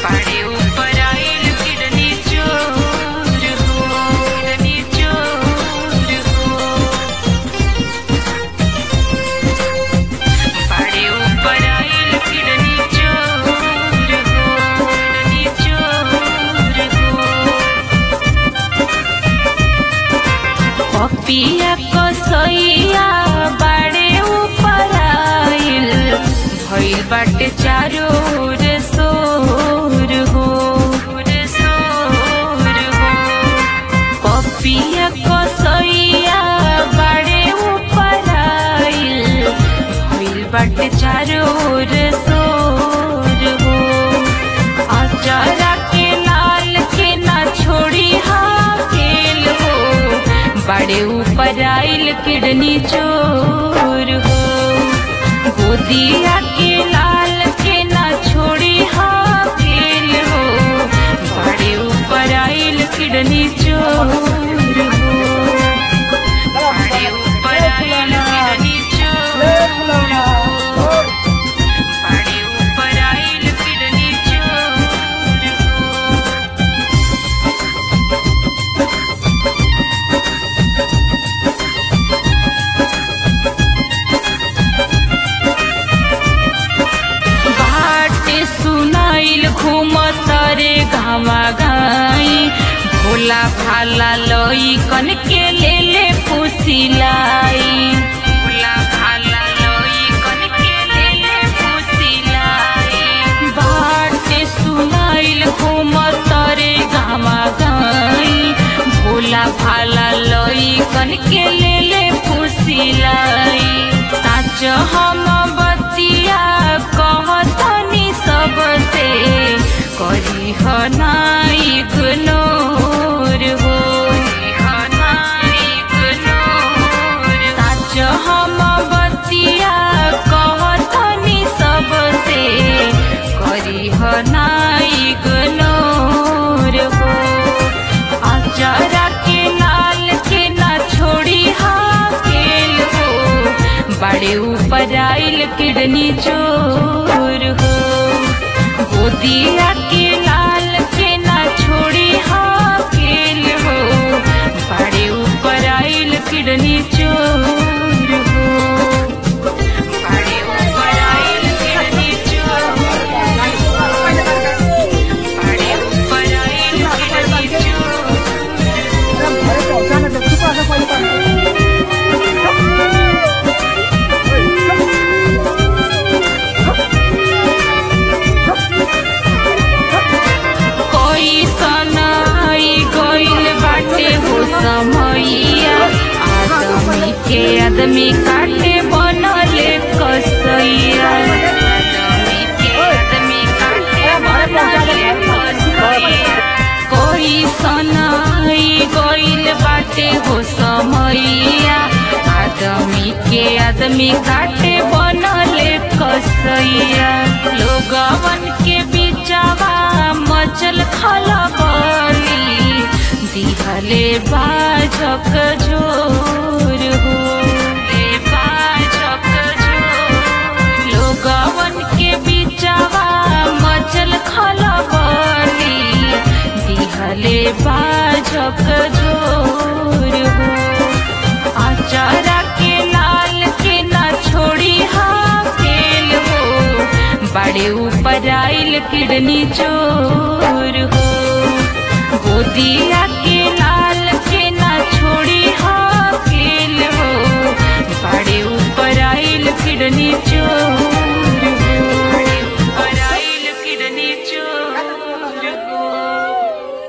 पाड़े ऊपर आइल किडनी चोर हो किडनी चोर हो पाड़े ऊपर आइल किडनी चोर हो किडनी चोर हो पपिया कसैया बाड़े ऊपर आइल भइल बाटे चारो ओर सोर हो सोर हो पपिया कसैया बाड़े ऊपर आइल भइल बाटे चारो ओर सोर हो अचारा के लाल के ना छोड़ी हाकेल हो बड़े ऊपर आइल किडनी चोर हो गोदिया के लाल के ना छोड़ी हाकेल हो बड़े ऊपर आइल किडनी चोर हो बड़े ऊपर आइल किडनी चोर हो पाड़े ऊपर आइल किडनी चोर हो बाटे सुनाइल घूमत रे घामा गाई भोला भाला लई कन के ले ले फुसिलाई भोला भाला लई कन के ले ले फुसिलाई बाटे सुनाइल घूमत रे घामा गाई भोला भाला लई कन के ले ले फुसिलाई साच हम बतिया कहतनी सबसे करी हनाई इग्नोर हो साच हम बतिया कहतनी सबसे करी हनाई इग्नोर हो अचारा के लाल के ना छोड़ी हाकेल हो बड़े ऊपर आइल किडनी चोर हो गोदिया के लाल के ना छोड़ी हाकेल हो बड़े ऊपर आइल किडनी चोर हो बड़े ऊपर आइल किडनी चोर बड़े ऊपर आइल किडनी चोर कोई सनाई गइल बाटे हो समैया आदमी के आदमी काटे बनले कसैया आदमी के आदमी काटे बनले कसैया कोई सनाई गइल बाटे हो समैया आदमी के आदमी काटे बनले कसैया लोगवन के बिचावा मचल खलबली दिहले बाजक जोर हो ले बाजक जोर लोगवन के बिचावा मचल खलबली दिहले बाजक जोर हो अचारा के लाल के ना छोड़ी हाकेल हो बड़े ऊपर आइल किडनी चोर हो गोदिया